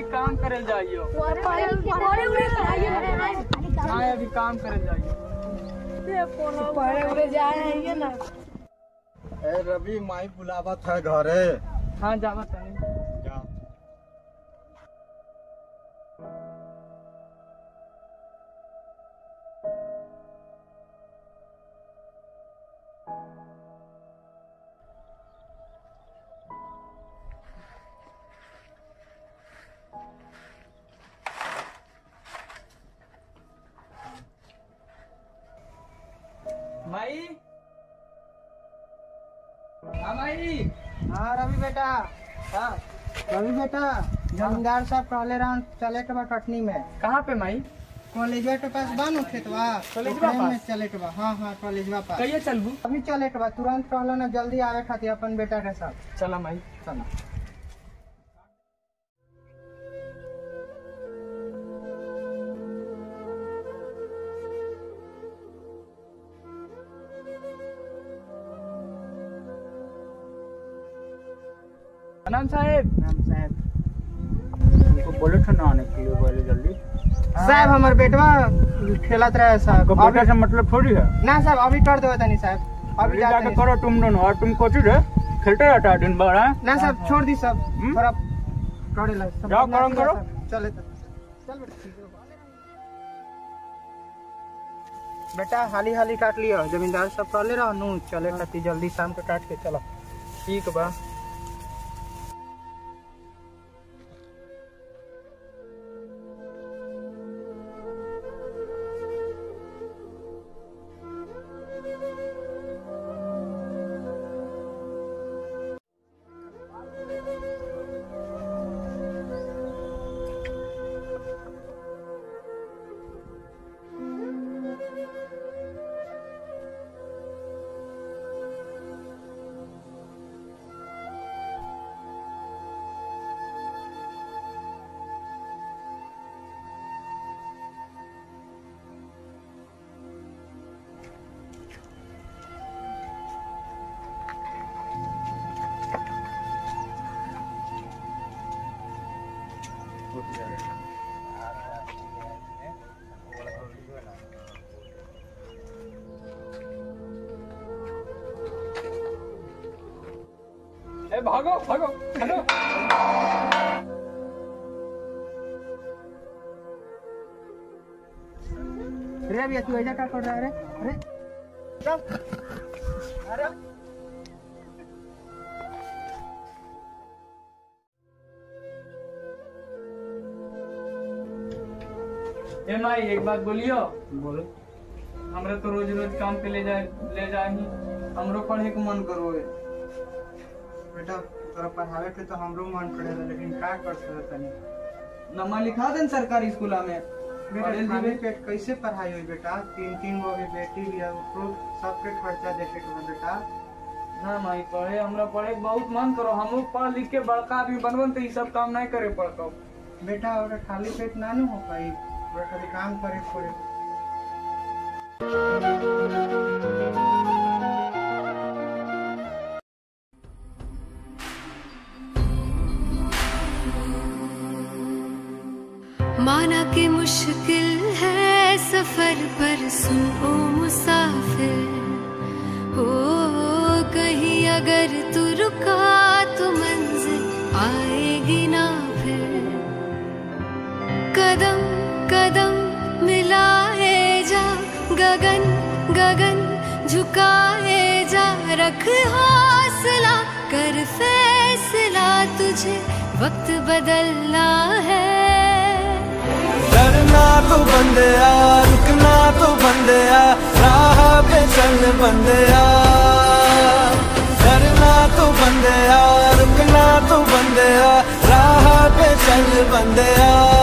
काम करे जाइयो पढ़े उड़े जाइए हाँ अभी काम करे जाइयो पढ़े उड़े जाए ना ए रवि माई बुलावत है घरे हाँ जावा तनी जा माई हाँ माई हाँ रवि बेटा हाँ रवि बेटा जमींदार साहब कहले रहन चले के बा कटनी में कहाँ पे माई कॉलेजवा के पास बा नु खेतवा कॉलेजवा ओकरे में पास? चले के बा हाँ हाँ कॉलेजवा पास कहिए चलबू अभी चले के बा तुरंत कहलो ना जल्दी आवे खातिर अपन बेटा के साथ चला माई चला प्रणाम साहेब राम साहब उनको बोले थे ना आने के लिए पहले जल्दी साहब हमर बेटवा खेलत रहे साहब आपको बेटे से मतलब थोड़ी है ना साहब अभी कर देवे तनी साहब अभी अभी जाते जाके नहीं। करो तुम दोनों और तुम कोची रे खेलते रहता है दिन भर हैं? ना साहब छोड़ दी सब हम्म? थोड़ा करे ला सब जाओ, अपना करम किया करो। साहब। चले तो चल बेटा ठीक है। बेटा हाली हाली काट लियो जमींदार सब कहले रहो नु चले खातिर जल्दी शाम के काट के चलो ठीक बा ए भागो भागो भागो अरे अभी तू ऐसा क्या कर रहा है अरे अरे चल। अरे ए माई एक बात बोलियो बोलो हमरा तो रोज रोज काम पे ले जाए ले जाही हमरो पढ़े के मन करो है बेटा तोरा पढ़ावे के तो हमरो मन करेला लेकिन का कर सकत तनी नमा लिखा देन सरकारी स्कूल में बेटा पढ़े खाली दिबे पेट कैसे पढ़ाई हुई बेटा तीन तीन गो अभी बेटी भी है उसको सबके खर्चा देखे के बा बेटा ना माई पढ़े हमरा पढ़े के बहुत मन करो हम पढ़ लिख के बड़का आदमी बनबन तो ई सब काम नहीं करे पड़तो बेटा और खाली पेट ना नु हो पाई और खाली काम करे पड़े माना कि मुश्किल है सफर पर सुन ओ मुसाफिर हो कहीं अगर तू रुका तो मंजिल आएगी ना फिर कदम कदम मिलाए जा गगन गगन झुकाए जा रख हौसला कर फैसला तुझे वक्त बदलना है डरना तो बंदया रुकना तो बंदया राह पे चल बंदया डरना तो बंदया रुकना तो बंदया राह पे चल बंदया